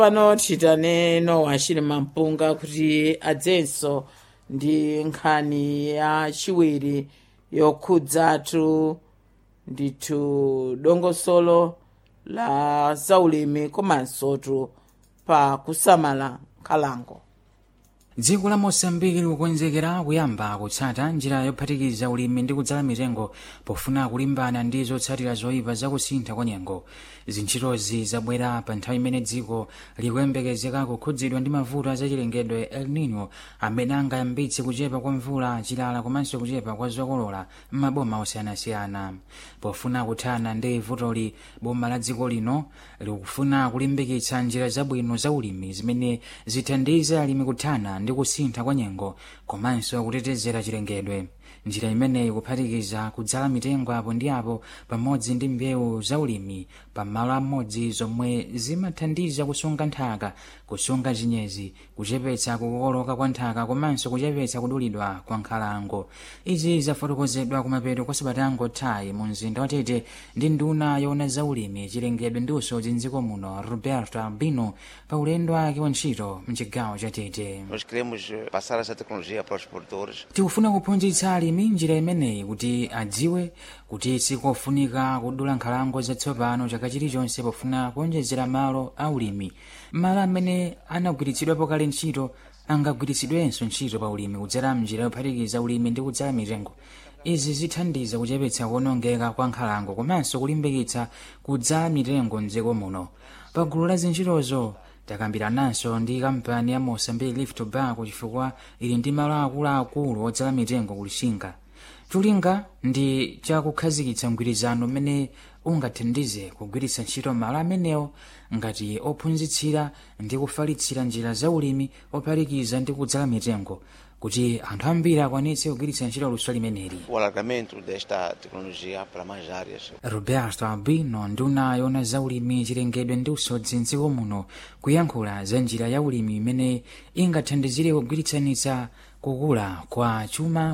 pano titane nowa chili mampunga kuti adzenso ndi nkhani ya chiwiri yokhudzatu ndithu dongosolo la zaulimi komansotu pa kusamala nkhalango dziko la mosambiki likukonzekera kuyamba kutsata njira yophatikiza ulimi ndi kudzala mitengo pofuna kulimbana ndi zotsatira zoyipa zakusintha kwa nyengo zintchitozi zabwera pa nthawi imene dziko likuyembekezeka kukhudzidwa ndi mavuto azachilengedwe el nino amene angayambitse kuchepa kwa mvula chilala komanso kuchepa kwa zokolola m'maboma osiyanasiyana pofuna kuthana ndi vutoli boma la dziko lino likufuna kulimbikitsa njira zabwino za ulimi zimene zithandize alimi kuthana ndi kusintha kwa nyengo komanso kutetezera chilengedwe njira imeneyi kuphatikiza kudzala mitengo apo ndi apo pamodzi ndi mbewu zaulimi pamalo amodzi zomwe zimathandiza kusunga nthaka kusunga chinyezi kuchepetsa kukoloka kwa nthaka komanso kuchepetsa kudulidwa kwa nkhalango izi zafotokozedwa kumapeto kwa sabatango tayi mu mzinda watete ndi nduna yoona zaulimi chilengedwe ndi usodzi mdziko muno roberto albino pa ulendo wake wa ntchito mchigawo cha tete Nós queremos eh, passar essa tecnologia para os produtores tikufuna kuphunzitsa alimi njira imeneyi kuti adziwe kuti sikofunika kudula nkhalango zatsopano chaka chilichonse pofuna kuonjezera malo aulimi malo amene anagwiritsidwapo kale ntchito angagwiritsidwenso ntchito pa ulimi kudzera mnjira yophatikiza ulimi ndi kudzala mitengo izi zithandiza kuchepetsa kuonongeka kwa nkhalango komanso kulimbikitsa kudzala mitengo mdziko muno pa gulu la zintchitozo takambirananso ndi kampani ya mosambiki leaf tobacco chifukwa ili ndi malo akuluakulu odzala mitengo kulishinga cholinga ndi chakukhazikitsa mgwirizano umene ungathandize kugwiritsa ntchito malo amenewo ngati ophunzitsira ndi kufalitsira njira za ulimi ophatikiza ndi kudzala mitengo kuti anthu ambiri akwanitse kugwiritsa ntchito luso limeneli o alargamento desta tecnologia para mais áreas. roberto albino nduna yoona za ulimi chilengedwe ndi usodzi mdziko muno kuyankhula za njira ya ulimi imene ingathandizire kugwiritsanitsa kukula kwa chuma